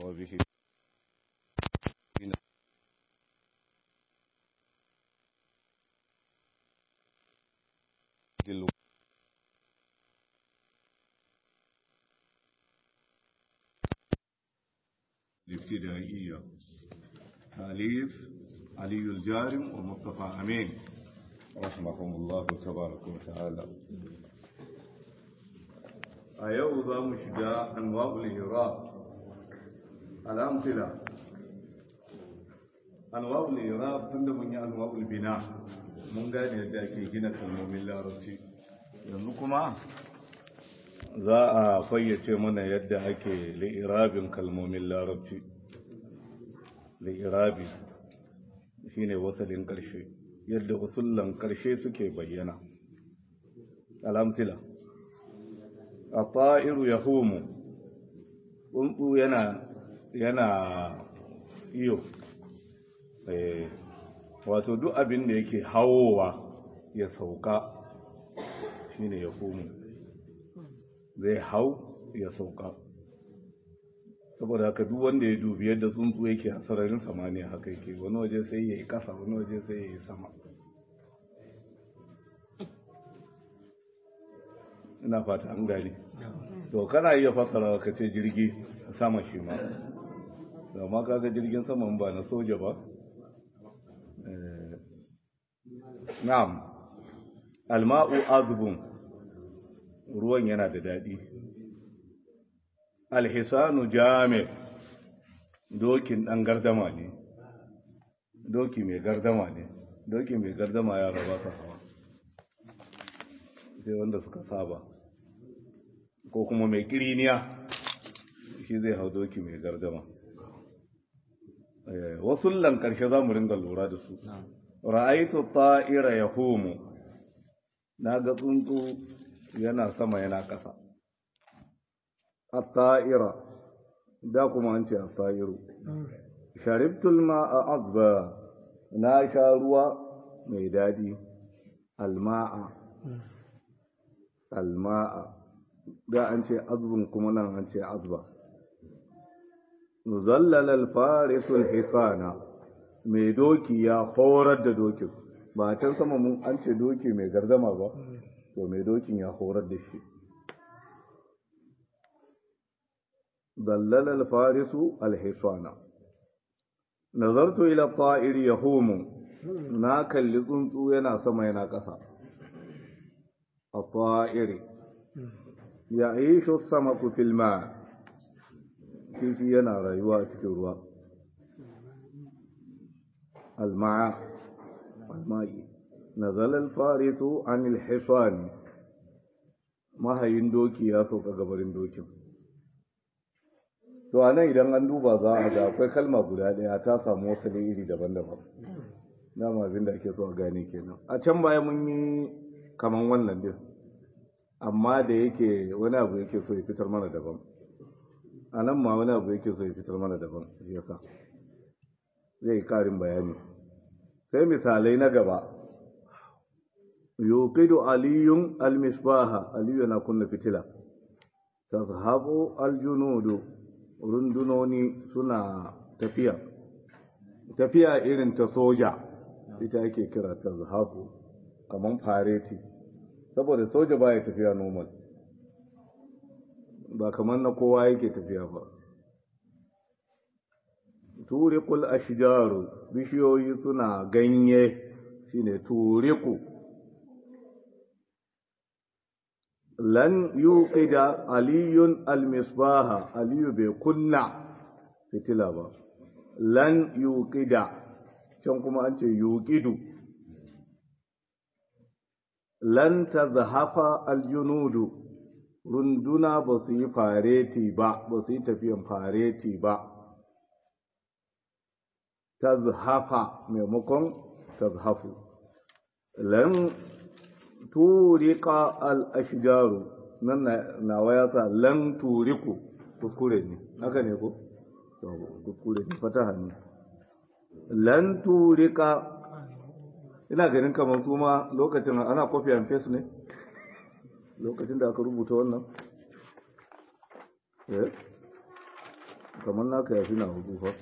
وبه دل الابتدائية تأليف علي الجارم ومصطفى أمين رحمهم الله تبارك وتعالى أيوضا مشجاع أنواع الإيراب الأمثلة أنواع الإيراب تندم أنواع البناء mun gane yadda ake gina kalmomin larabci yanzu kuma za a fayyace mana yadda ake li'irabin kalmomin larabci li'irabi shine wasalin ƙarshe yadda usullan ƙarshe suke bayyana al'amsila a ta'iru ya homo tsuntsu yana yana iyo wato duk abin da yake hawowa ya sauka shine ya komo zai hau ya sauka saboda haka duk wanda ya dubi yadda tsuntsu yake a sararin samaniya haka yake wani waje sai ya yi kasa wani waje sai ya yi sama ina fata an gani to kana iya fasara ka ce jirgi sama shi ma amma kaga jirgin saman ba na soja ba Na'am, alma'u azbun ruwan yana da daɗi. Alhisanu jami dokin ɗan gardama ne, doki mai gardama ne, doki mai gardama ya raba ta hawa. Sai wanda suka saba, ko kuma mai kiriniya shi zai hau doki mai gardama. Wasu lankarshe za mu ringa lura da su. ra'aitu ta'ira yahumu naga tsuntsu yana sama yana ƙasa at-ta'ira da kuma an ce at-ta'iru sharibtu al-ma'a azba na sha ruwa mai dadi al-ma'a al-ma'a da an ce azbun kuma nan an ce azba nuzallal al-farisu al-hisana mai doki ya horar da dokin ba can sama mun an ce doki mai gardama ba to mai dokin ya horar da shi dallal al-farisu al-hisana nazartu ila ta'iri yahumu na kalli tsuntsu yana sama yana ƙasa a ta'iri ya ishu samaku fil ma kifi yana rayuwa a cikin ruwa الماء الماء نزل الفارس عن الحصان mahayin doki ya sauka gabarin dokin to a nan idan an duba za a ga akwai kalma guda ɗaya ta samu wasu iri daban-daban dama abin da ake so a gane kenan a can baya mun yi kaman wannan din amma da yake wani abu yake so ya fitar mana daban a nan ma wani abu yake so ya fitar mana daban shi yasa zai karin bayani sai misalai na gaba yuqidu aliyun almisbaha aliyu na kunna fitila tazhabu aljunudu rundunoni suna tafiya tafiya irin ta soja ita yake kira tazhabu kaman fareti saboda soja baya tafiya normal ba kaman na kowa yake tafiya ba turiqul ashjaru bishiyoyi suna ganye shine turiqu lan yuqida aliyun almisbaha aliyu bai kunna fitila ba lan yuqida can kuma an ce yuqidu lan tazhafa aljunudu runduna ba su yi fareti ba ba su yi tafiyan fareti ba tazhafa maimakon tazhafu lan turika al-ashjaru nan na waya sa lan turiku kuskure ne haka ne ko kuskure ne fataha ne lan turika ina ganin kamar su ma lokacin ana copy and paste ne lokacin da aka rubuta wannan kamar naka ya fi na hudu fa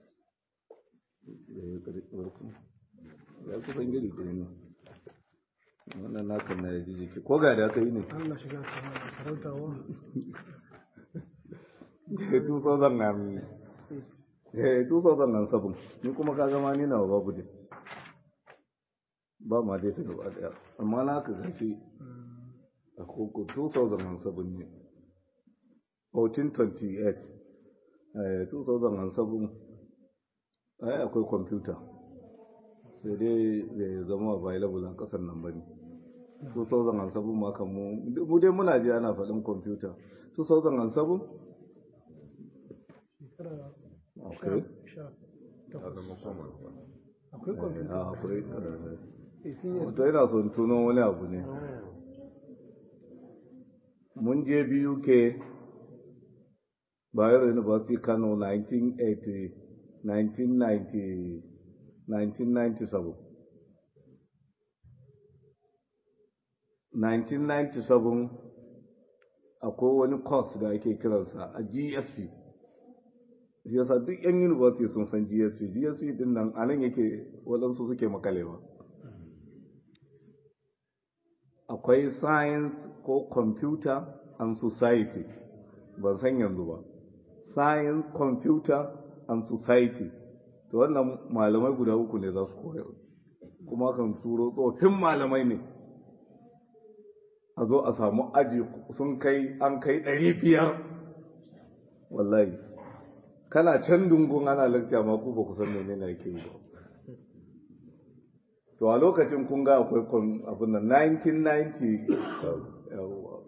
ya kusan giri ɗaya ne wannan naka na ya ji jiki ko ga da aka yi ne Allah shiga ta sarautawa 2000 eh 2007 ni kuma ka gama ni nawa babu dai ba ma dai ta gaba daya amma na ka gashi a koko 2007 ne 1428 eh 2007 ai akwai kwamfuta sai dai zai zama available a kasar nan bane 2007 ma kan mu mu dai muna ji ana faɗin kwamfuta 2007 shekara akwai sha ta zama common ba akwai kwamfuta a akwai 18 years wato yana son tuno wani abu ne mun je biyu ke Bayero University Kano 1980 1990 1997 1997 akwai wani course da ake kiransa a GSP shi yasa duk yan university sun san GSP GSP din nan a nan yake waɗansu suke makalewa akwai science ko computer and society ban san yanzu ba science computer and society to wannan malamai guda uku ne za su koya kuma kan turo tsofin malamai ne a zo a samu aji sun kai an kai ɗari biyar wallahi kana can dungun ana lakca ma ku ba ku san menene ake yi ba to a lokacin kun ga akwai kun abin nan 1990 yawwa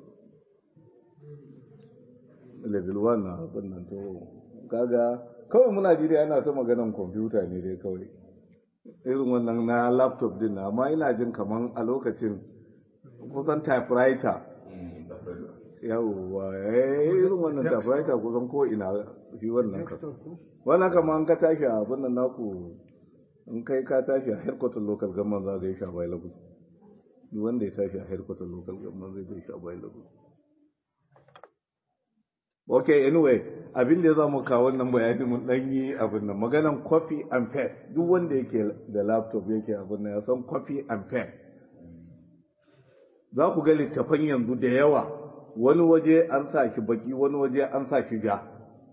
level 1 na abin nan to kaga kawai muna jiri ana ta maganan kwamfuta ne dai kawai irin wannan na laptop din na amma ina jin kaman a lokacin kusan typewriter yawwa eh irin wannan typewriter kusan ko ina shi wannan ka desktop ko wannan kama an ka tashi a abin nan naku in kai ka tashi a headquarter local government za ka yi shi available duk wanda ya tashi a headquarter local government zai yi shi available okay anyway abin da ya zama kawo wannan bayani mun dan yi abin nan maganan copy and paste duk wanda yake da laptop yake abin nan ya san copy and paste za ku ga littafan yanzu da yawa wani waje an sa shi baki wani waje an sa shi ja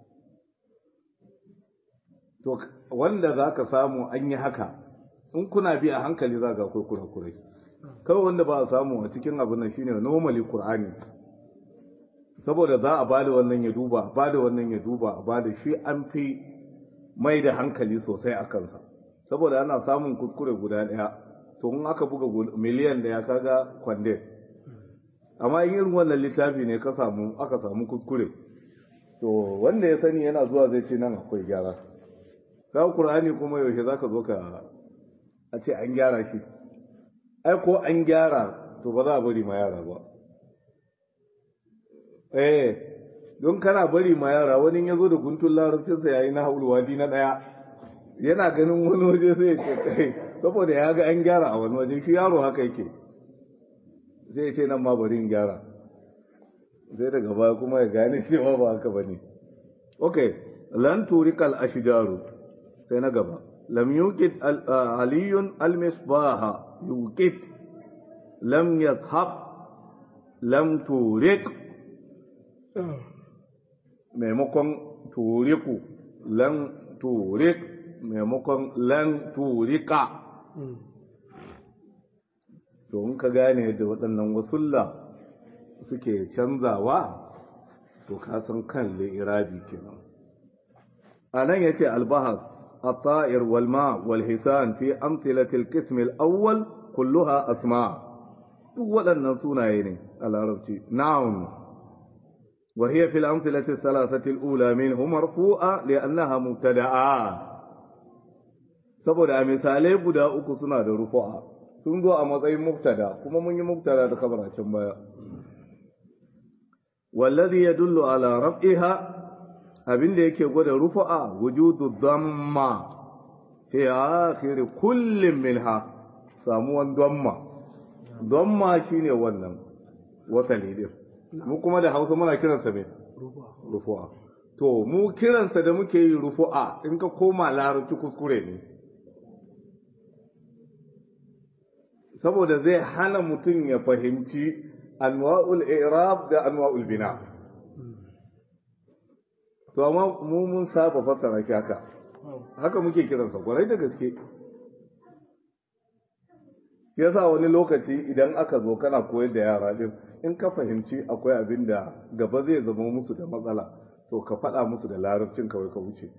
to wanda za ka samu an yi haka in kuna bi a hankali za ga akwai kurakurai kawai wanda ba a samu a cikin abin nan shine normally qur'ani saboda za a bada wannan ya duba a bada wannan ya duba a bada shi an fi mai da hankali sosai a kansa saboda ana samun kuskure guda ɗaya to in aka buga gu- miliyan da ya kaga kwande amma in irin wannan littafi ne ka samu aka samu kuskure to wanda ya sani yana zuwa zai ce nan akwai gyara ka qur'ani kuma yaushe zaka zo ka a ce an gyara shi ai ko an gyara to ba za a bari ma yara ba eh don kana bari ma yara wani ya zo da guntun larabcinsa yayi na haulu wadi na daya yana ganin wani waje sai ya ce kai saboda ya ga an gyara a wani waje shi yaro haka yake sai ya ce nan ma bari in gyara sai daga baya kuma ya gane cewa ba haka bane okay lan turikal ashjaru sai na gaba lam yuqid al- ah, aliyun al misbaha yuqid lam yakhab lam turik maimakon turiku lan turik maimakon lan turika to in ka gane da waɗannan wasulla suke canzawa to ka san kan irabi kenan a nan ya ce albahar الطائر والماء والحسان في أمثلة القسم الأول كلها أسماء waɗannan sunaye ne a larabci noun وهي في الأمثلة الثلاثة الأولى منه مرفوعة لأنها مبتدعة saboda a misalai guda uku suna da rufu'a sun zo a matsayin mubtada kuma mun yi mubtada da kabar can baya wallazi yadullu ala raf'iha abinda yake gwada rufu'a wujudu dhamma fi akhir kullin minha samuwan dhamma dhamma shine wannan wasali din mu kuma da Hausa muna kiransa me ruba rufu'a to mu kiransa da muke yi rufu'a in ka koma larabci kuskure ne saboda zai hana mutum ya fahimci anwa'ul i'rab da anwa'ul bina to amma mu mun saba fassara shi haka haka muke kiransa kwarai da gaske yasa wani lokaci idan aka zo kana koyar da yara din in ka fahimci akwai abin da gaba zai zama musu da matsala to ka faɗa musu da larabcin kawai ka wuce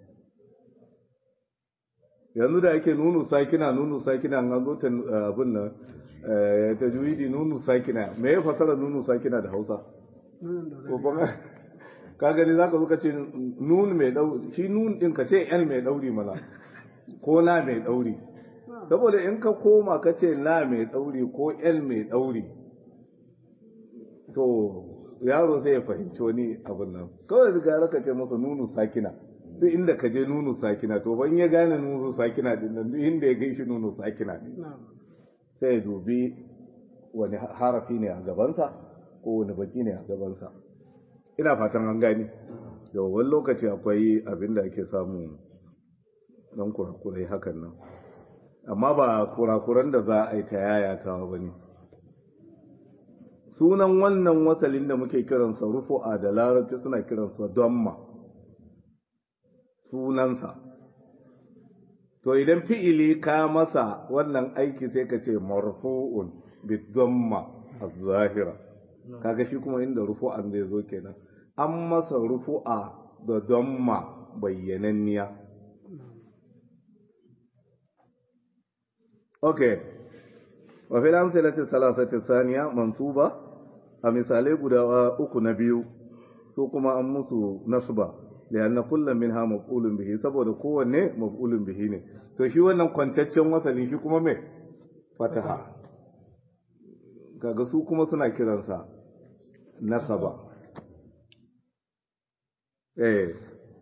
yanzu da ake nunu sakina nunu sakina an zo ta abin nan ta juwidi nunu sakina me ya fasara nunu sakina da hausa ko kuma ka gani zaka zo ka ce nun mai dauri shi nun din ka ce l mai dauri mana ko na mai dauri saboda in ka koma ka ce la mai dauri ko l mai dauri to yaro sai ya fahimci wani abin nan kawai gara ka ce masa nunu sakina duk inda ka je nunu sakina to ban ya gane nunu sakina din nan duk inda ya gaishe nunu sakina ne sai ya dubi wani harafi ne a gabansa ko wani baki ne a gabansa ina fatan an gani da wani lokaci akwai abin da ake samu dan kurakurai hakan nan amma ba kurakuran da za a yi ta yayatawa ba ne sunan wannan wasalin da muke kiransa rufu'a da larabci suna kiransa domma sunansa to idan fi'ili ka masa wannan aiki sai ka ce marfu'un bidomma az-zahira kaga shi kuma inda rufu'an zai zo kenan an masa rufu'a da domma bayyananniya okay wa fil amsalati salasati thaniya mansuba a misalai guda uku na biyu su kuma an musu nasba lianna kullum minha maf'ulun bihi saboda kowanne maf'ulun bihi ne to shi wannan kwantaccen wasali shi kuma me fataha kaga su kuma suna kiransa nasaba eh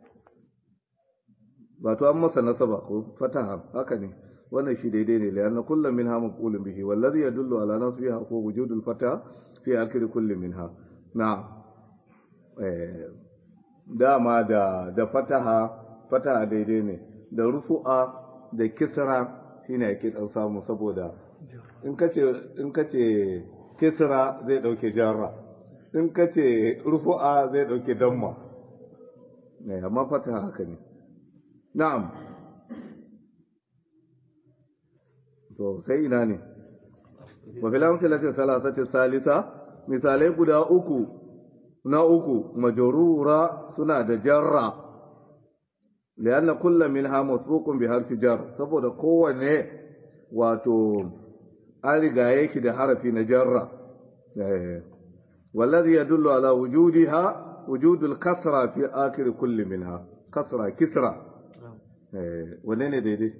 ba to an masa nasaba ko fataha haka ne wannan shi daidai ne lianna kullum minha maf'ulun bihi wallazi yadullu ala nasbiha ko wujudul fataha fi akhir kulli minha na eh dama da da fataha fataha daidai ne da rufu'a da kisra shine ake dan samu saboda in kace in kace kisra zai dauke jarra in kace rufu'a zai dauke damma ne amma fataha haka ne na'am to sai ina ne wa fil amsalati salasati salisa misalai guda uku na uku majrura suna da jarra lianna kullu minha masbuqun bi harfi jar saboda kowanne wato an riga yake da harafi na jarra wallazi yadullu ala wujudiha wujud al-kasra fi akhir kulli minha kasra kisra eh wanne ne daidai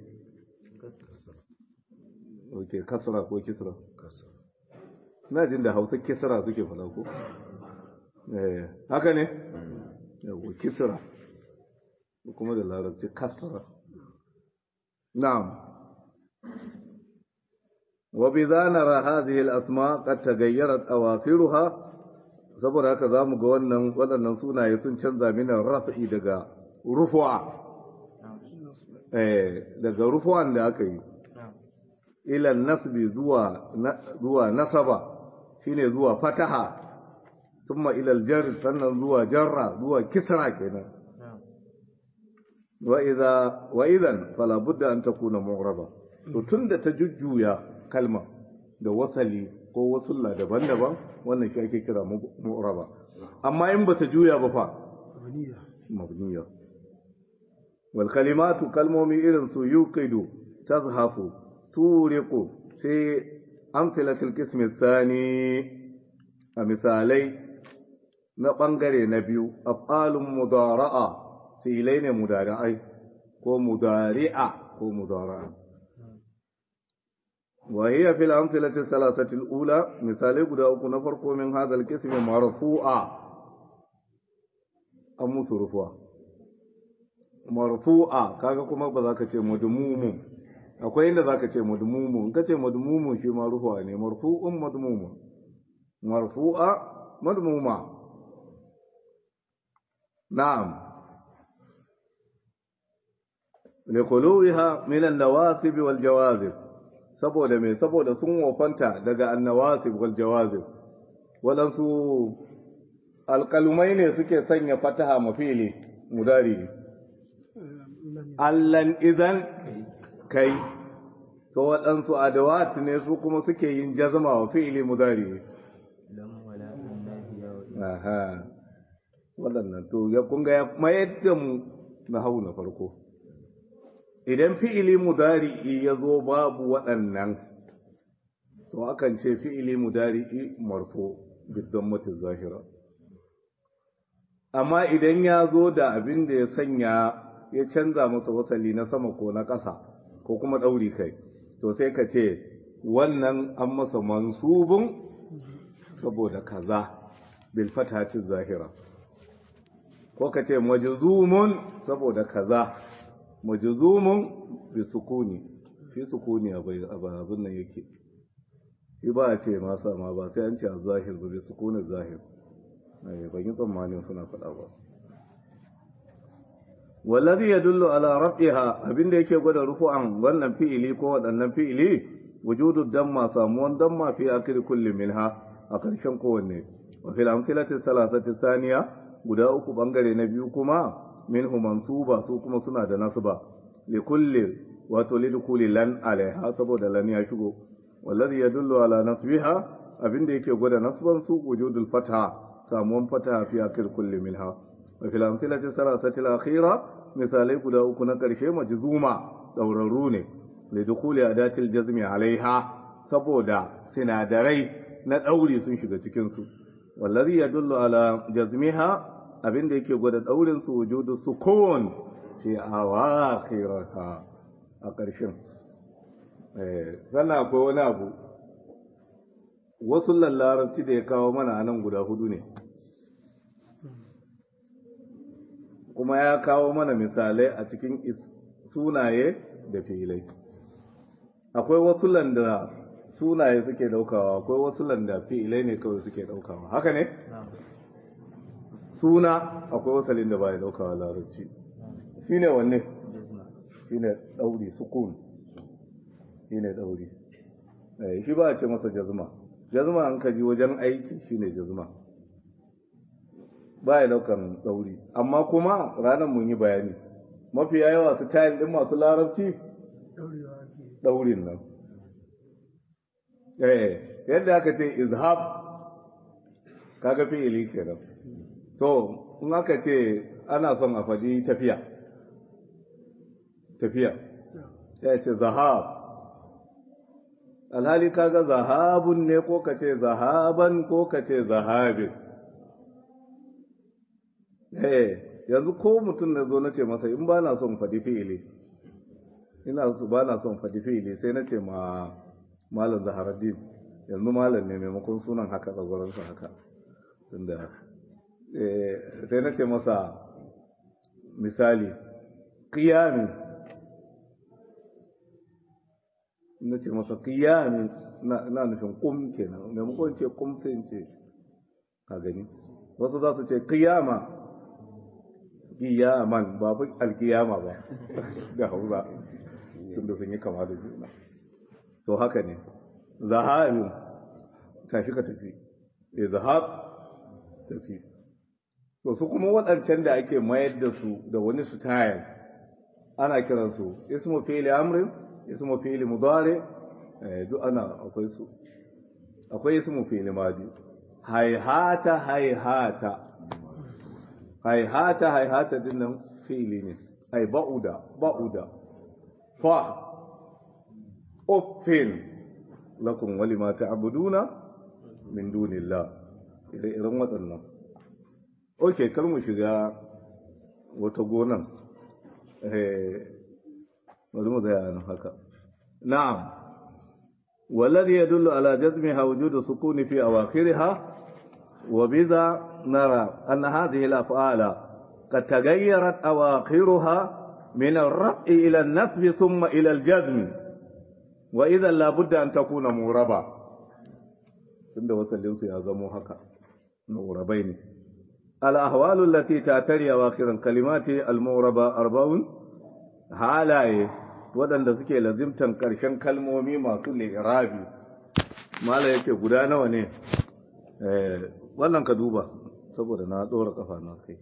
okay kasra ko kisra na jin da hausa kisra suke fada ko haka ne yau kisra kuma da larabci kasra na'am wa bi zanara hadhihi al-asma qad taghayyarat awakhiruha saboda haka zamu ga wannan waɗannan sunaye sun canza mina raf'i daga rufu'a eh daga rufu'an da aka yi ila nasbi zuwa zuwa nasaba shine zuwa fataha ثم إلى الجر sannan zuwa jarra zuwa kisra kenan wa idza wa idan fala budda an takuna mu'raba to tunda ta jujjuya kalma da wasali ko wasulla daban-daban wannan shi ake kira mu'raba amma in bata juya ba fa mabniya wal kalimatu kalmomi irin su yuqidu tazhafu turiqu sai amsalatul qismi thani a misalai na ɓangare na biyu af'alun mudara'a filai ne mudara'ai ko mudari'a ko mudara'a wa hiya fil amthilati thalathati al-ula misalai guda uku na farko min hadha al-qism marfu'a an musu rufu'a marfu'a kaga kuma ba za ka ce madmumun akwai inda za ka ce madmumun in ka ce madmumun shi ma rufu'a ne marfu'un madmumun marfu'a madmuma na'am liquluha min an-nawasib wal jawazib saboda me saboda sun wofanta daga an-nawasib wal jawazib wadansu alkalumai ne suke sanya fataha mafili mudari allan idan kai to waɗansu adawat ne su kuma suke yin jazma wa fi'ili mudari aha waɗannan to ya kunga ya mayar da mu na hau na farko idan fi'ili mudari ya zo babu waɗannan to akan ce fi'ili mudari marfo bidon mutum zahira amma idan ya zo da abin da ya sanya ya canza masa wasali na sama ko na ƙasa ko kuma ɗauri kai to sai ka ce wannan an masa mansubun saboda kaza bil fatatin zahira ko ka ce majzumun saboda kaza majzumun bi sukuni fi sukuni a abin nan yake shi ba a ce masa ma ba sai an ce a zahir ba bi sukunin zahir ban yi tsammanin suna faɗa ba wallazi yadullu ala rafiha abinda yake gwada rufu'an wannan fi'ili ko waɗannan fi'ili wujudu damma samuwan damma fi akhir kulli minha a ƙarshen kowanne wa fil amsilati salasati thaniya guda uku bangare na biyu kuma minhu mansuba su kuma suna da nasba li kulli wato li dukuli lan alaiha saboda lan ya shigo wallazi yadullu ala nasbiha abinda yake gwada nasban su wujudul fatha samuwan fata fi akil kulli minha wa fil amsilati salasati al-akhira misalai guda uku na karshe majzuma daurarru ne li dukhuli adatil jazmi alaiha saboda sinadarai na dauri sun shiga cikin su wallazi yadullu ala jazmiha abinda yake gwada daurin su wujudu sukun fi awakhirha a karshen eh sannan akwai wani abu wasu larabci da ya kawo mana a nan guda hudu ne kuma ya kawo mana misalai a cikin sunaye da filai akwai wasu landa sunaye suke daukawa akwai wasu landa filai ne kawai suke daukawa haka ne suna akwai wasalin da ba ya daukawa larabci shi ne wanne shi ne dauri sukun shi ne dauri shi ba a ce masa jazma jazma an kaji wajen aiki shine jazma ba ya daukan dauri amma kuma ranar mun yi bayani mafi yawa su tayin din masu larabci daurin nan eh yadda aka ce izhab kaga fi'ili kenan to in aka ce ana son a faɗi tafiya tafiya ya ce zahab alhali kaga zahabun ne ko kace zahaban ko kace zahabin eh yanzu ko mutum na zo na ce masa in ba na son faɗi fi'ili ina ba na son faɗi fi'ili sai na ce ma malam zaharaddin yanzu malam ne maimakon sunan haka tsagwaransa haka tunda sai na ce masa misali qiyami na ce masa qiyami na nufin kum kenan maimakon ce kum sai in ce ka gani wasu za su ce qiyama qiyaman ba fi alqiyama ba da hausa tunda sun yi kama da juna to haka ne zahabin tashi ka tafi eh zahab tafi to su kuma waɗancan da ake mayar da su da wani su tayar ana kiransu ismu fi'li amrin ismu fi'li mudari eh duk ana akwai su akwai ismu fi'li madi hayhata hayhata hayhata hayhata dinnan fi'li ne ai ba'uda ba'uda fa uffin lakum walima ta'buduna min dunillah ire-iren waɗannan ok kar mu shiga wata gonan bari mu zaya nan haka na'am والذي يدل على جزمها وجود السكون في أواخرها وبذا نرى أن هذه الأفعال قد تغيرت أواخرها من الرفع إلى النسب ثم إلى الجزم وإذا لابد أن تكون موربة عند وسلم يا زمو هكا موربين الأحوال التي تعتري أواخر الكلمات الموربة أربع halaye waɗanda suke lazimtan ƙarshen kalmomi masu li'irabi mala yake guda nawa ne wannan ka duba saboda na ɗora ƙafa na kai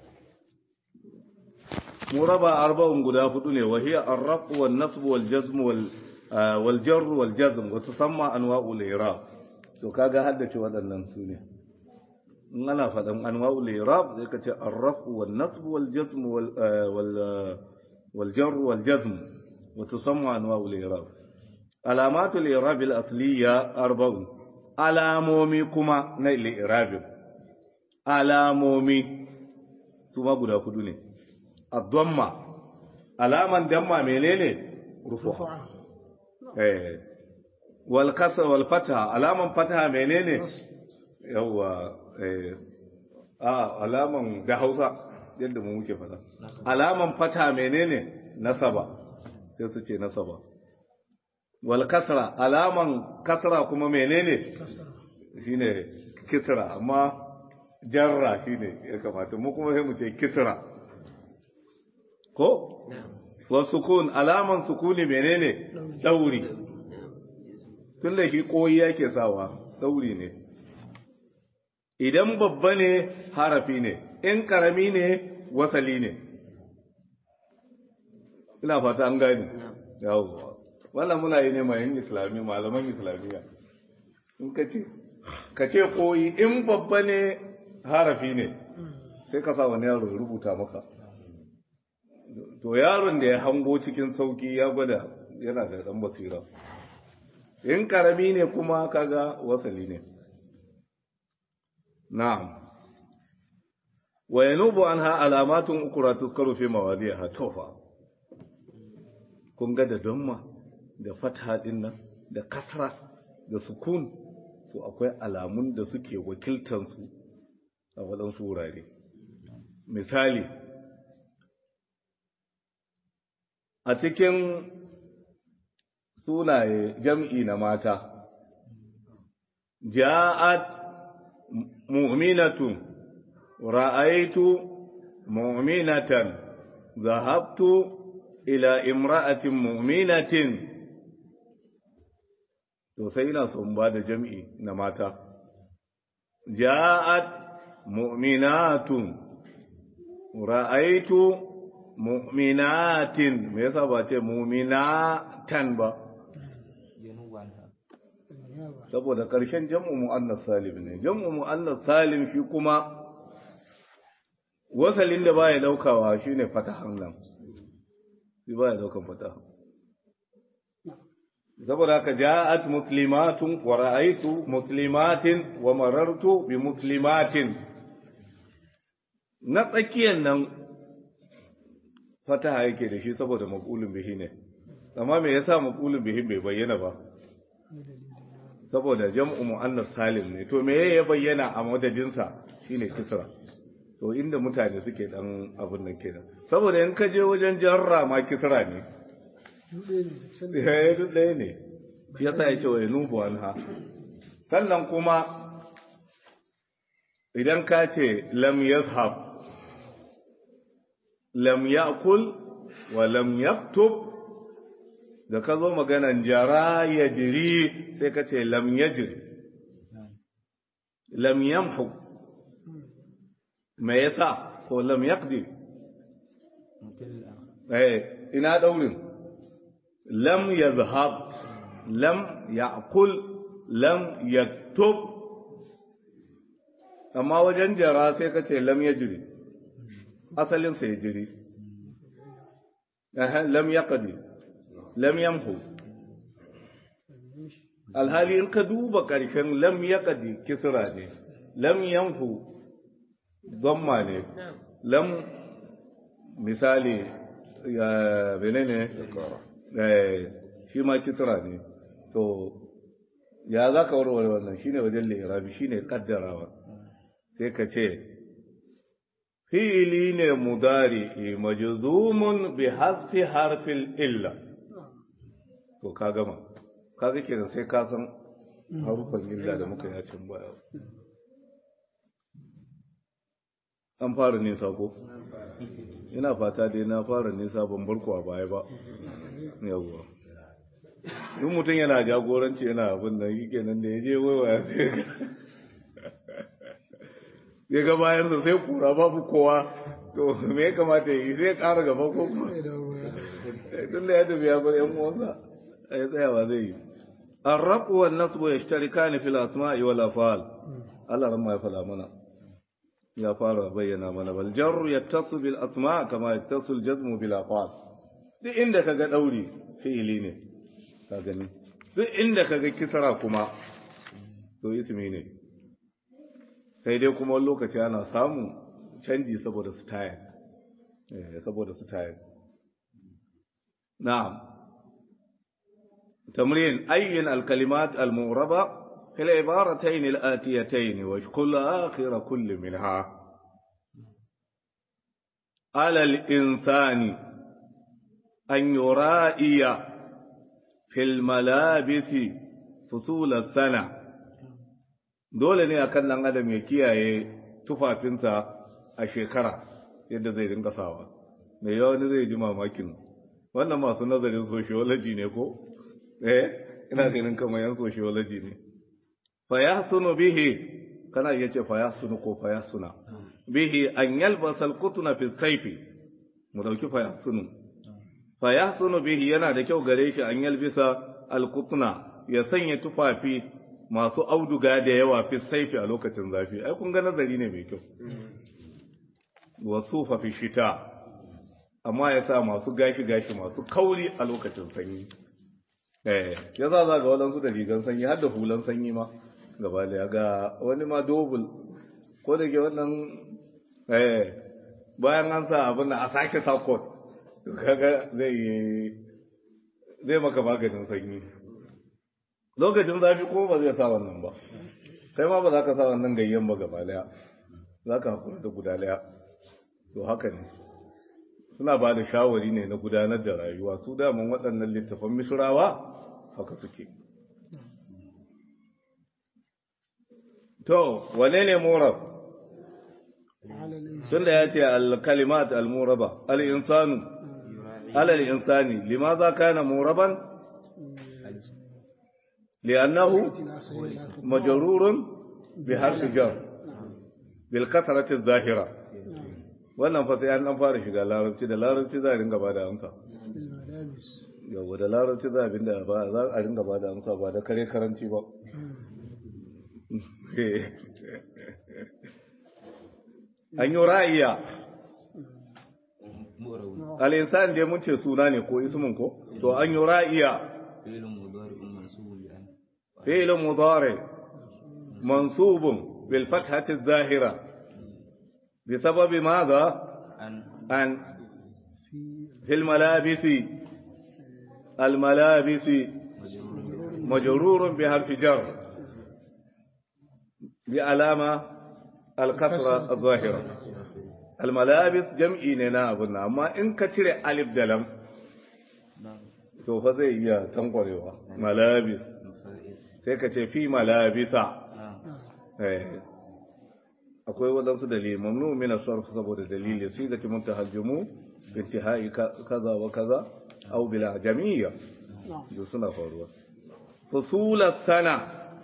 mu raba arba'un guda hudu ne wa hiya ar-raf wal nasb wal jazm wal wal jar wal jazm wa tusamma anwa'ul i'rab to kaga haddace waɗannan su ne in ana faɗan anwa'ul i'rab zai kace ar-raf wal nasb wal jazm wal wal wal jar wal jazm wa tusamma anwa'ul i'rab alamatul i'rab al asliya arba'un alamomi kuma na i'rab alamomi su ma guda hudu ne الضمة alaman damma menene rufu'a eh wal kasra wal fatha alaman fatha menene yawa eh a alaman da Hausa yadda mu muke fada alaman fatha menene nasaba sai su ce nasaba wal kasra alaman kasra kuma menene shine kisra amma jarra shine ya kamata mu kuma sai mu ce kisra ko wa sukun alaman sukuni menene dauri tun da shi koyi yake sawa dauri ne idan babba ne harafi ne in karami ne wasali ne ina fata an gani yawo wannan muna yi ne mayan islami malaman islamiyya in ka ce ka ce koyi in babba ne harafi ne sai ka sa wani yaro rubuta maka to yaron da ya hango cikin sauki ya gwada yana da dan basira in karami ne kuma kaga wasali ne na'am wa yanubu anha alamatun ukra tuzkaru fi mawadiha tofa kun ga da damma da fatha din nan da kasra da sukun to akwai alamun da suke wakiltan su a waɗansu wurare misali a cikin sunaye jam'i na mata, ja'at mu'minatun, ra'aitu mu'minatan, zahabtu ila imra'atin mu'minatin, to sai ina son ba da jam'i na mata. Ja'at mu'minatun, ra'aitu mu'minatin me yasa ba ce mu'minatan ba saboda ƙarshen jam'u mu'annas salim ne jam'u mu'annas salim shi kuma wasalin da baya daukawa shine fatahan nan shi baya daukan fataha saboda haka ja'at muslimatun wa ra'aytu muslimatin wa marartu bi muslimatin na tsakiyar nan fataha yake da shi saboda maqulun bihi ne amma me yasa maqulun bihi bai bayyana ba saboda jam'u muannas salim ne to me ya bayyana a madadin sa shine kisra to inda mutane suke dan abun nan kenan saboda in ka je wajen jarra ma kisra ne eh duk ɗaya ne shi yasa ya ce wa yanubu anha sannan kuma idan ka ce lam yazhab lam ya'kul wa lam yaktub da ka zo maganan jara ya jiri sai ka ce lam ya jiri lam yamhu me yasa ko lam yaqdi eh ina daurin lam yazhab lam ya'kul lam yaktub amma wajen jara sai ka ce lam ya jiri asalinsa ya jiri lam yaqdi lam yamhu alhali in ka duba ƙarshen lam yaqdi kisra ne lam yamhu dhamma ne lam misali ya benene eh shi ma kisra ne to ya za ka warware wannan shine wajen lirabi shine kaddarawa sai ka ce fi'ili ne mudari majzumun bi hasfi harfil illa to ka gama kaga kenan sai ka san harufan illa da muka yi cin baya an fara nisa ko ina fata dai na fara nisa ban barku a baya ba yawwa duk mutum yana jagoranci yana abin da yake nan da ya je waiwaya sai ya ga bayan sa sai kura babu kowa to me ya kamata ya yi sai ya ƙara gaba ko kuma tun da ya tafi ya bar yan uwansa a ya tsayawa zai yi الرق والنصب يشتركان في الأسماء والأفعال الله رما يفعل منا يا فارا بينا منا والجر يتصل بالأسماء كما يتصل الجزم بالأفعال duk inda ka ga ɗauri fi'ili ne ka gani duk inda ka ga kisara kuma to ismi ne sai dai kuma lokaci ana samun canji saboda su tayar saboda su tayar na'am تمرين أين الكلمات المغربة في العبارتين الآتيتين واشكل آخر كل منها على الإنسان أن يرائي في الملابس فصول السنة dole ne akan ɗan adam ya kiyaye tufafinsa a shekara yadda zai dinga sawa mai yawa wani zai ji mamakin wannan masu nazarin sociology ne ko eh ina ganin kamar yan sociology ne fa yahsunu bihi kana iya ce fa yahsunu ko fa yahsuna bihi an yalbasa alqutna fi sayfi mu dauki fa yahsunu fa yahsunu bihi yana da kyau gare shi an yalbisa alqutna ya sanya tufafi masu auduga da yawa fi sayfi a lokacin zafi ai kun ga nazari ne mai kyau wasufa fi shita amma ya sa masu gashi gashi masu kauri a lokacin sanyi eh ya za za ga waɗansu da rigan sanyi har da hulan sanyi ma gaba da ya ga wani ma dobul ko da ke wannan eh bayan an sa abin da a sake sa kot kaga zai zai maka maganin sanyi lokacin zafi ko ba zai sa wannan ba kai ma ba za ka sa wannan gayyan ba gaba daya za ka hakura da guda daya to haka ne suna ba da shawari ne na gudanar da rayuwa su daman waɗannan littafan misrawa haka suke to wane ne murab sun da ya ce al-kalimat al-muraba al-insanu alal insani limaza kana muraban li'annahu majrurun bi harfi jar bil kasrati adh-dhahira wannan fa sai an dan fara shiga larabci da larabci za a ringa ba da amsa yawa da larabci za a ba za a ringa ba da amsa ba da kare karanci ba an yi ra'iya al'insan da mun ce suna ne ko ismin ko to an yi ra'iya fi'ilun mudari mansubun bil fathati zahira بسبب ماذا أن في الملابس الملابس مجرور بحرف جر بعلامة الكسرة الظاهرة الملابس جمعي ننا أبنا أما إن كتير ألف دلم to fa zai iya tankwarewa malabis sai ka ce fi malabisa akwai waɗansu dalili mamnu min as-sarf saboda dalili sai da kimun tahajjumu intihai kaza wa kaza aw bila jamiyya duk suna faruwa fusula sana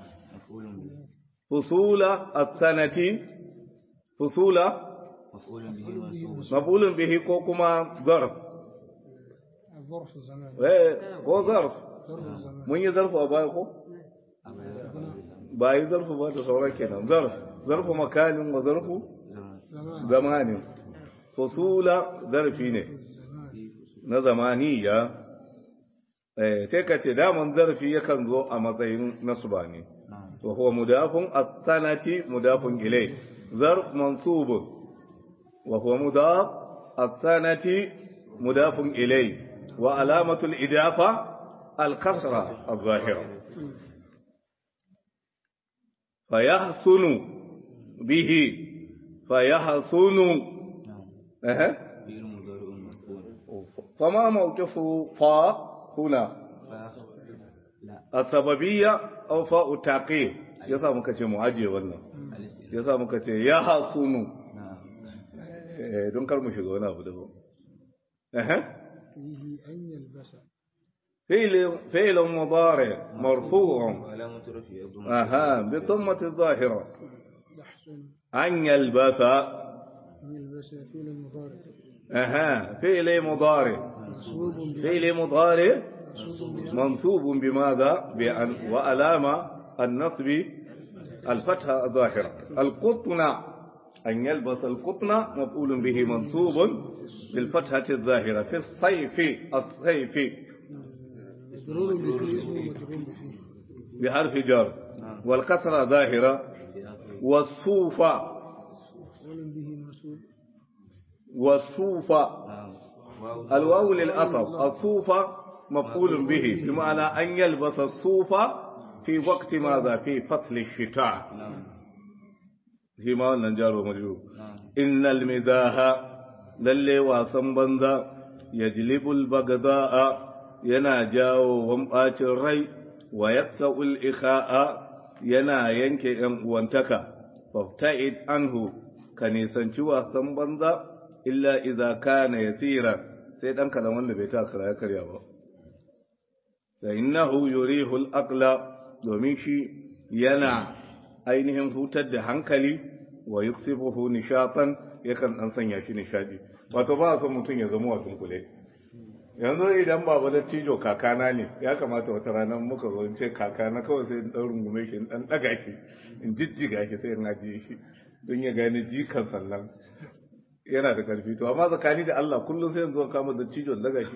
fusula as-sanati fusula maf'ulun bihi ko kuma zarf ظرف الزمان eh ko zarf ظرف الزمان mun yi zarfu a baya ko ba yi zarfu ba da sauran kenan zarf zarfu makanin wa zarfu زمان zamanin fusula zarfi ne na zamaniya eh sai ka ce daman zarfi yakan zo a matsayin nasba ne wa huwa mudafun as-sanati mudafun ilay zarf mansub wa huwa mudaf as-sanati mudafun ilay wa alamatu al-idafa al-kasra al-zahira fayahsunu bihi fayahsunu eh فما موقف فاء هنا السببية أو فاء التعقيب يسا muka ce mu ajiye wannan yasa muka ce ya hasunu eh don kar mu shiga wani abu daban eh فيه أن يلبس فعل فعل مضارع مرفوع علامة رفعه الضمة اها بضمة الظاهرة يحسن أن يلبس أن يلبس فعل المضارع اها فعل مضارع منصوب ب- فعل مضارع منصوب ب- منصوب بماذا بأن وعلامة النصب الفتحة الظاهرة القطن أن يلبس القطن مفعول به منصوب بالفتحة الظاهرة في الصيف الصيف مجرور به اسم مجرور به بحرف جر والكسرة ظاهرة والصوف مفعول به منصوب والصوف نعم واو الواو للأطف الصوف مفعول به بمعنى أن يلبس الصوف في وقت ماذا في فصل الشتاء نعم فيما نجار ومجرور نعم إن المزاح للي واسن بنزا يجلب البغضاء yana jawo wambacin rai wa yakta'ul ikha'a yana yanke ‘yan uwantaka, fafta'id anhu ka nisanci wasan banza illa iza kana yasira sai ɗan kalan wanda bai ta ya karya ba. Da innahu yurihul aqla domin shi yana ainihin hutar da hankali wa yuksibuhu nishatan yakan dan sanya shi nishadi wato ba a son mutum ya zama wa dunkule yanzu idan baba da tijo kakana ne ya kamata wata rana muka zo in ce kakana kawai sai in dan rungume shi in dan daga shi in jijjiga shi sai in ajiye shi don ya gane jikan sannan yana da karfi to amma tsakani da Allah kullum sai in zo kama da tijo in daga shi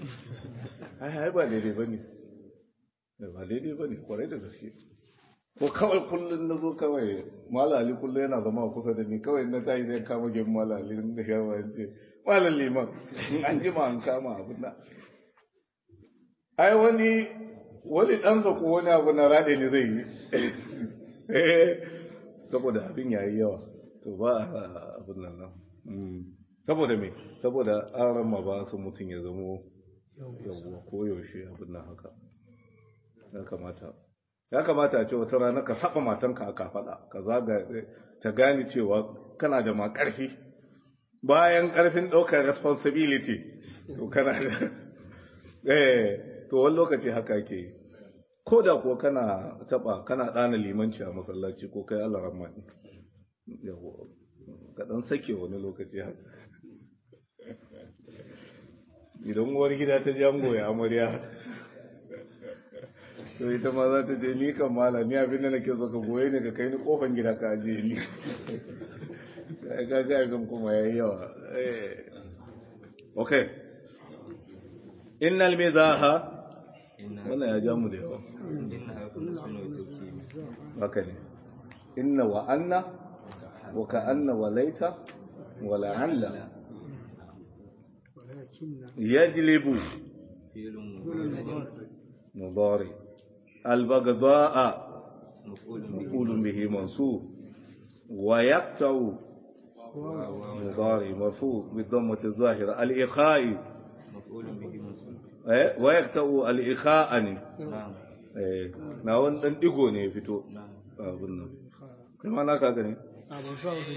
ai ai ba daidai bane ba daidai bane kwarai da gaske ko kawai kullum na zo kawai malali kullum yana zama kusa da ni kawai na tayi zai kama gem malali da shawa ya ce malam liman in an jima an kama abin nan ai wani wani ɗansa ko wani abu na raɗe ne zai yi saboda abin yayi yawa to ba a abin nan nan saboda me saboda aran ma ba su mutum ya zamo yawwa ko yaushe abin nan haka ya kamata ya kamata a ce wata rana ka saba matanka a kafaɗa ka zaga ta gane cewa kana da ma ƙarfi bayan ƙarfin ɗaukar responsibility to kana da eh to wani lokaci haka ke yi ko da kuwa kana taɓa kana ɗana limanci a masallaci ko kai Allah rahman yawo ka ɗan sake wani lokaci haka idan uwar gida ta jango ya amarya to ita ma za ta je ni kan mala ni abin da nake so ka goye ne ka kai ni kofan gida ka aje ni ka ga abin kuma yayi yawa eh okay innal mizaha wannan ya ja mu da yawa إنها كل اسم وتوكيد haka ne inna wa anna wa ka anna wa laita wa la'alla ولكن yajlibu فعل mudari al-baghdha'a مفعول به مفعول به منصوب ويقطع واو مضارع مرفوع بالضمة الظاهرة الإخاء مفعول به منصوب eh, ويقطع الإخاء ne نعم eh, na wani ɗan ɗigo ne ya fito نعم abin nan kai ma naka ga ne أبو صاص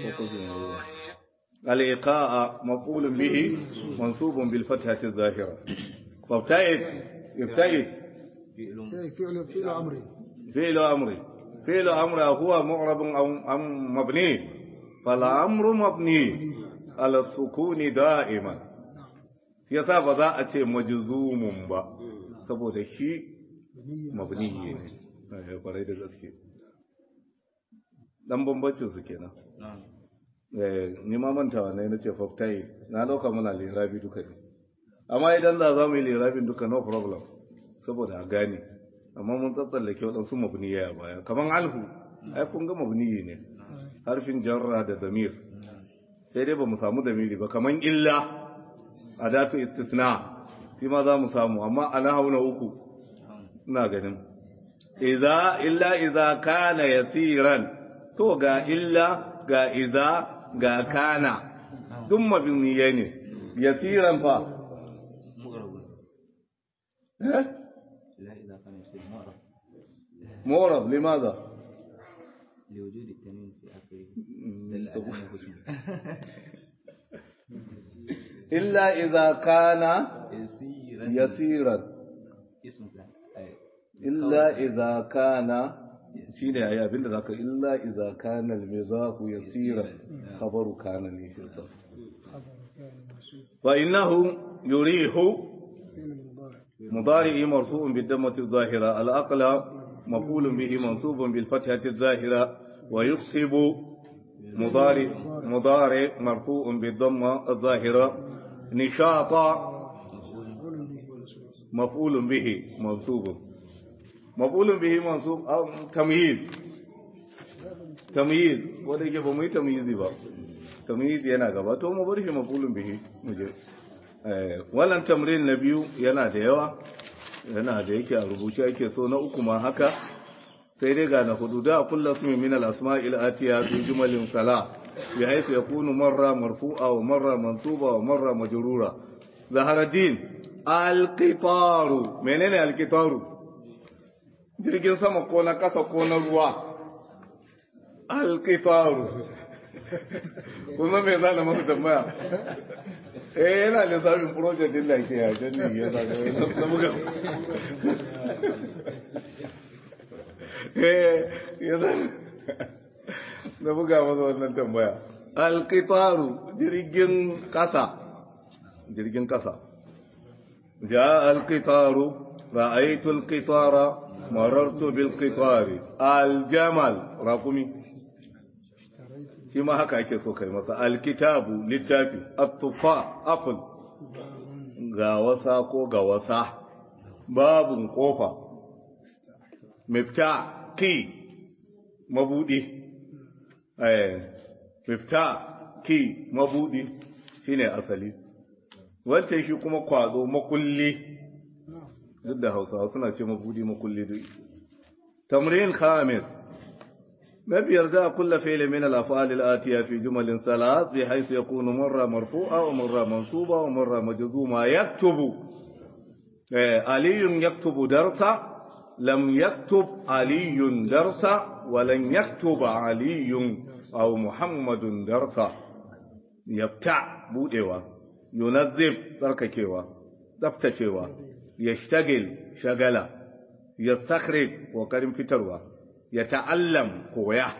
الإيقاء مفعول به منصوب بالفتحة الظاهرة فابتعد ابتعد فعل فعل فعل أمر فعل أمر فعل أمر هو معرب أو أم مبني فالأمر مبني على السكون دائما yasa ba za a ce majzumun ba saboda shi mabni ne eh kwarai da gaske dan bambancin su kenan نعم eh ni ma mantawa ne nace faftai na dauka muna lirabi duka ne amma idan da za mu yi lirabin duka no problem saboda a gane amma mun tsatsallake waɗansu mabniya a baya kaman alhu ai kun ga mabniyi ne harfin jarra da damir sai dai ba mu samu damiri ba kaman illa adatu istisna shi ma za mu samu amma ana hauna uku ina ganin idza illa idza kana yasiran to ga illa ga idza ga kana duk mabniye ne yasiran fa مغرب eh لا إذا كان يصير مغرب مورب لماذا لوجود التنوين في آخره مم، دل على طب- أنه اسم illa idza kana يسيرا yasiran اسم فلان أي. illa idza kana shine ayi abinda zaka illa idza kana al-mizahu yasiran khabaru kana ne shi sa fa innahu yurihu فعل المضارع مضارع مرفوع بالضمة الظاهرة الأقل مفعول به منصوب بالفتحة الظاهرة ويكسب مضارع مضارع مرفوع بالضمة الظاهرة نشاطا مفعول به مفعول به منصوب منصوب مفعول به منصوب أو تمييز تمييز wanda yake ba mu yi tamyizi ba tamyiz yana gaba to mu bar shi mafulun bihi mu je eh wannan tamrin na biyu yana da yawa yana da yake a rubuce yake so na uku ma haka sai dai ga na hudu da kullu ismi min al asma'il atiya fi jumalin sala bi haythu yakunu marra marfu'a wa marra mansuba wa marra majrura zaharaddin al-qitaru menene al-qitaru jirgin sama ko na kasa ko na ruwa al-qitaru kuma me zana maka tambaya eh yana lissafin project din da ke a janni ya zaga na buga eh ya zaga na buga masa wannan tambaya al-qitaru jirgin kasa jirgin kasa جاء القطار رأيت القطار مررت بالقطار الجمل رقمي shi ma haka ake so kai masa alkitabu littafi attufa apple ga wasa ko ga wasa babun kofa mifta ki mabudi eh mifta ki mabudi shine asali wancan shi kuma kwado makulli duk da hausawa suna ce mabudi makulli duk tamrin khamis na biyar da kulla fi'li min al-af'al al-atiya fi jumalin salat bi haythu yakunu marra marfu'a wa marra mansuba wa marra majzuma yaktubu eh aliyun yaktubu darsa lam yaktub aliyun darsa wa lan yaktuba aliyun aw muhammadun darsa yabta budewa yunazzif tsarkakewa tsaftacewa yashtagil shagala yastakhrij kokarin fitarwa يتعلم قوية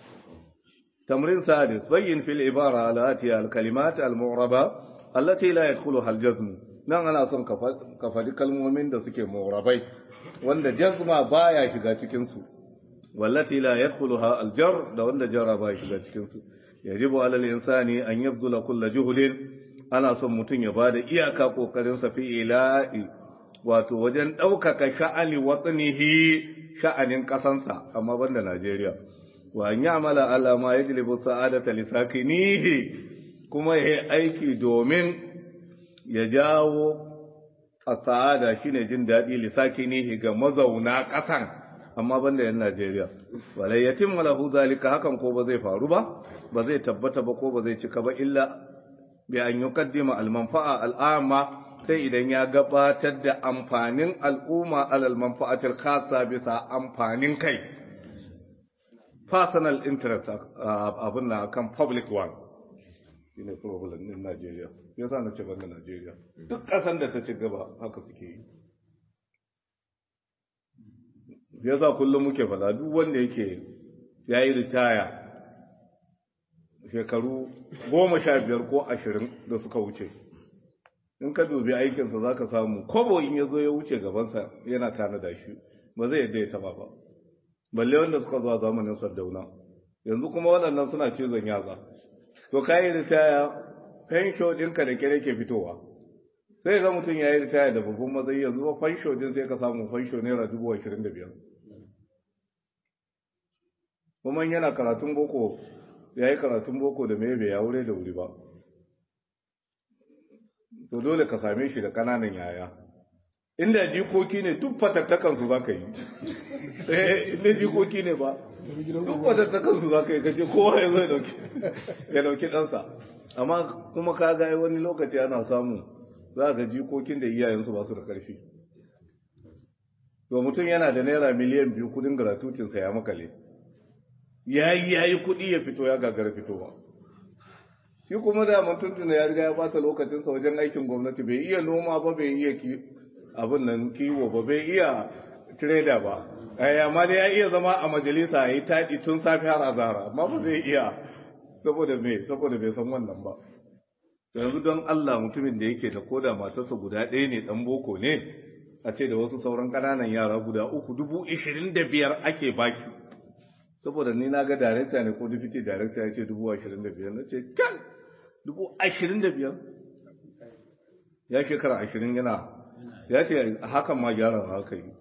تمرين سادس بين في العبارة الآتية الكلمات المعربة التي لا يدخلها الجزم نعم أنا أصلا كفالي كلمومين دا سكي معربي وأن جزم بايا شغا تكنسو والتي لا يدخلها الجر دا وأن جر بايا شغا تكنسو يجب على الإنسان أن يبذل كل جهد أنا أصلا متن يبادى إياكا قوكرنس في إلائي wato wajen ɗaukaka sha'ani watsanihi sha'anin ƙasansa amma banda Najeriya wa an ya'mala ala ma yajlibu sa'adata li sakinihi kuma yayi aiki domin ya jawo as-sa'ada shine jin daɗi li sakinihi ga mazauna ƙasan amma banda yan Najeriya wala yatim lahu zalika hakan ko ba zai faru ba ba zai tabbata ba ko ba zai cika ba illa bi an yuqaddima al-manfa'a al-amma sai idan ya gabatar da amfanin al'umma alal manfa'atil khassa bisa amfanin kai personal interest abin na kan public one shine problem din Najeriya yasa na ce banda Najeriya duk kasan da ta ci gaba haka suke yi yasa kullum muke fada duk wanda yake yayi ritaya shekaru goma sha biyar ko ashirin da suka wuce in ka dubi aikinsa za ka samu kobo in ya zo ya wuce gabansa yana tanada shi ba zai yadda ya taba ba balle wanda suka zuwa zamanin sardauna yanzu kuma waɗannan suna cizon yatsa to ka yi ritaya fensho ɗinka da kere ke fitowa sai ga mutum ya yi ritaya da babban matsayi yanzu ba fensho ɗin sai ka samu fensho naira dubu ashirin da biyar kuma yana karatun boko ya yi karatun boko da mai bai ya wure da wuri ba to dole ka same shi da ƙananan yaya inda jikoki ne duk fatattakansu za ka yi eh inda jikoki ne ba duk fatattakansu za ka yi kace kowa ya zai dauki ya dauki ɗansa amma kuma ka ga wani lokaci ana samu za ga jikokin da iyayensu ba su da ƙarfi to mutum yana da naira miliyan biyu kudin gratuitinsa ya makale ya yi ya yi kuɗi ya fito ya gagara fitowa shi kuma da man tuntuna ya riga ya bata lokacinsa wajen aikin gwamnati bai iya noma ba bai iya abin nan kiwo ba bai iya trader ba amma dai ya iya zama a majalisa ya yi taɗi tun safi har azara amma ba zai iya saboda me saboda bai san wannan ba yanzu don Allah mutumin da yake da koda matarsa guda ɗaya ne ɗan boko ne a ce da wasu sauran ƙananan yara guda uku dubu ishirin da biyar ake baki saboda ni na ga darekta ne ko deputy darekta ya ce dubu ashirin da biyar na ce kan dubu ashirin da biyar ya shekara ashirin yana ya ce hakan ma gyara haka yi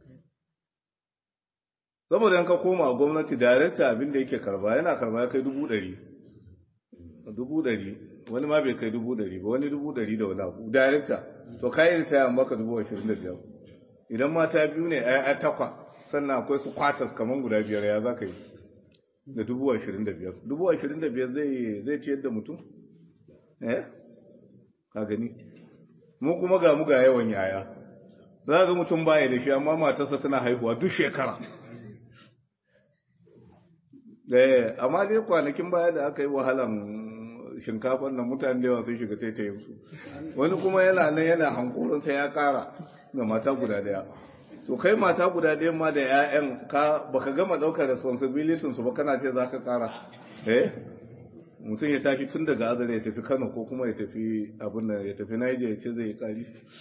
saboda yanka koma gwamnati darekta abin da yake karba yana karba ya kai dubu ɗari dubu ɗari wani ma bai kai dubu ɗari ba wani dubu ɗari da wani abu darekta to kayi ritaya an baka dubu ashirin da biyar idan mata biyu ne a takwa sannan akwai su kwatas kamar guda biyar ya za ka yi da dubu ashirin da biyar dubu ashirin da biyar zai ciyar da mutum eh ka gani mu kuma ga mu ga yawan yaya za ga mutum baya da shi amma matarsa tana haihuwa duk shekara eh amma dai kwanakin baya da aka yi wahalan shinkafar nan mutane da yawa sun shiga taitayin su wani kuma yana nan yana hankulin sai ya kara ga mata guda daya to kai mata guda daya ma da ƴaƴan ka baka gama daukar responsibility su ba kana ce zaka kara eh mutum ya tashi tun daga azare ya tafi Kano ko kuma ya tafi abin nan ya tafi Niger ya ce zai kari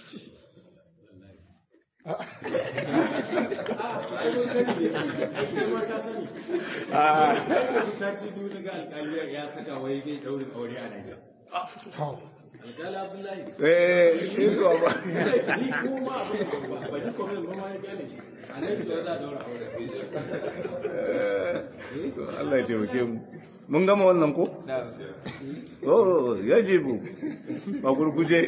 sati biyu daga alƙali ya saka wai zai daurin aure a Niger. Alƙali Abdullahi. eh iko ba Ni kuma abin da ba ni kuma ba ma ya gane. A nan ce za a daura aure. Allah ya taimake mu mun gama wannan ko oh yajibu a gurguje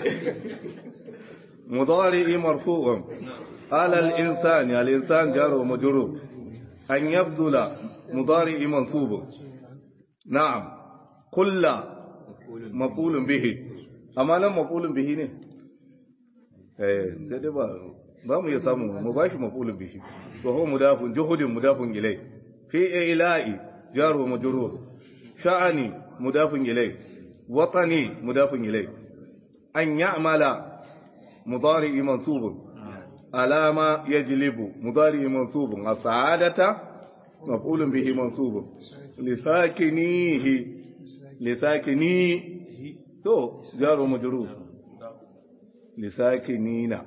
mudari marfu'un ala al-insani al-insan jaru majrur an yabdula mudari mansub na'am kullu maqulun bihi amma nan maqulun bihi ne eh sai dai ba ba mu iya samu mu bashi maqulun bihi to huwa mudafun juhudin mudafun ilai fi ila'i jaru majrur sha'ani mudafun ilai watani mudafun ilai an ya'mala mudari mansubun alama yajlibu mudari mansubun as-sa'adata maf'ulun bihi mansubun lisakinihi lisakinihi to jaru majrur lisakinina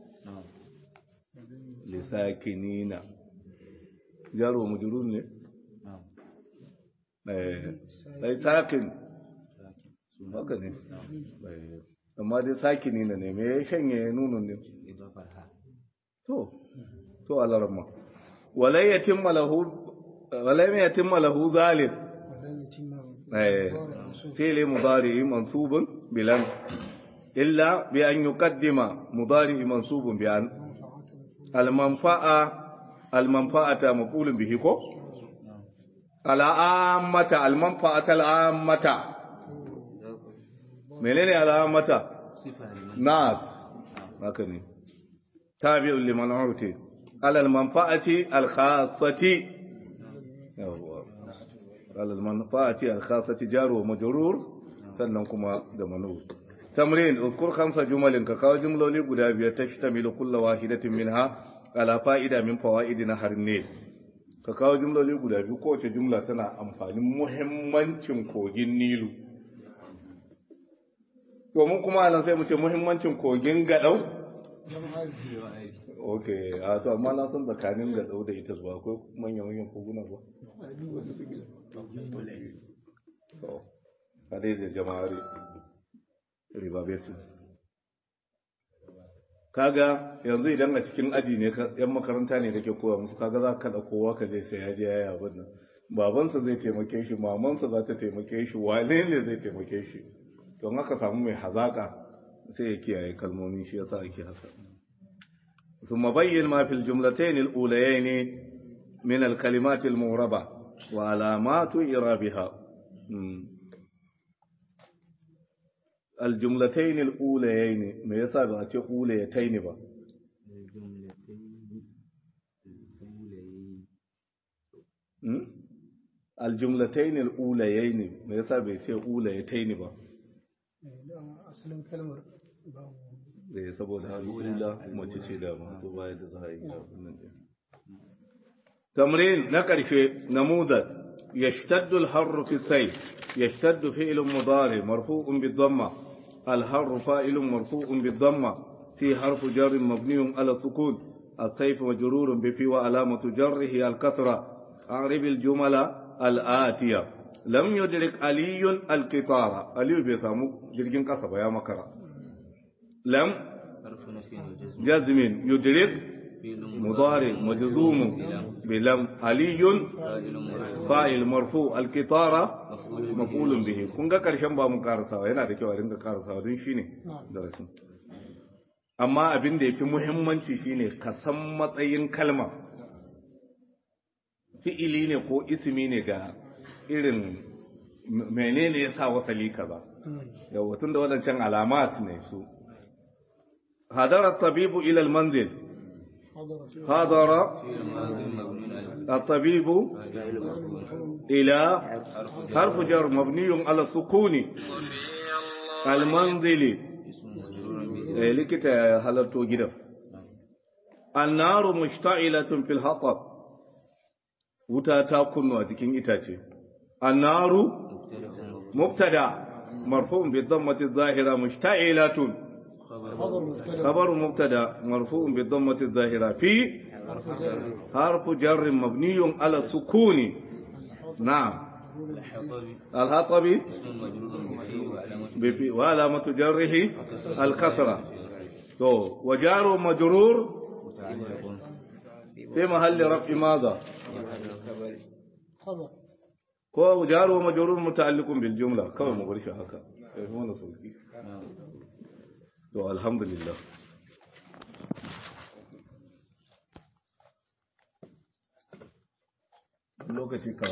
lisakinina jaru majrur ne eh sakin haka ne amma dai sakini ne me ya shanye nunun ne to to alarma walai yatimma lahu walai yatimma lahu zalim eh fi'li mudari mansubun bilan illa bi an yuqaddima mudari mansubun bi an al manfa'a al manfa'ata maqulun bihi ko al'ammata al-manfa'ata al'ammata menene al'ammata na'at haka ne tabi'un liman urti ala al-manfa'ati al-khassati yawwa ala al-manfa'ati al-khassati jar wa majrur sannan kuma da manur tamrin uzkur khamsa jumalin ka kawo jumloli guda biyar tashtamilu kullu wahidatin minha ala fa'ida min fawaidina harne ka kawo jumloli guda biyu kowace jumla tana amfanin muhimmancin kogin nilu domin kuma anan sai mu ce muhimmancin kogin gadau ok a to amma na san tsakanin gadau da ita zuwa akwai manyan manyan koguna ba a dai da jama'ar riba betu kaga yanzu idan a cikin aji ne yan makaranta ne kake kowa musu kaga za ka kada kowa ka je sai ya je yayi abin nan babansa zai taimake shi mamansa za ta taimake shi wane ne zai taimake shi don haka samu mai hazaka sai ya kiyaye kalmomi shi yasa ake haka ثم بين ما في الجملتين الأوليين من الكلمات المغربة وعلامات إرابها الجملتين الأوليين ما يسابق أتي أوليتين با aljumlatayn alulayayn me yasa bai ce ulayatayn ba dama asalin kalmar babu da saboda al'ula mace ce da ma to baya da za a yi abin din تمرين نقرش نموذج يشتد الحر في السيف يشتد فعل مضارع مرفوع بالضمة الحر فاعل مرفوع بالضمة في حرف جر مبني على السكون السيف مجرور بفي وعلامة جره الكسرة أعرب الجمل الآتية لم يدرك علي القطار علي بيسامو جرجين قصبة يا مكرا لم جزم يدرك مضارع مجزوم بلم علي فاعل مرفوع القطارة مفعول به kun ga karshen ba mun karasawa yana da kyau a dinga karasawa don shine darasin amma abin da yafi muhimmanci shine ka san matsayin kalma fi'ili ne ko ismi ne ga irin menene yasa wasali kaza yawa tun da wadancan alamat ne su hadara tabibu ila al-manzil حضر الطبيب إلى حرف جر مبني على السكون المنزل لكتا حلرتو جدا النار مشتعلة في الحطب wuta ta kunnu a jikin itace annaru mubtada marfu'un bi dhammati zahira mushta'ilatun خبر مبتدا مرفوع بالضمة الظاهرة في حرف جر مبني على السكون نعم الهطبي وعلامة جره الكسرة وجار مجرور في محل رفع ماذا خبر هو جار ومجرور متعلق بالجملة كما مغرش هكا هنا صوتي to alhamdulillah lokaci ka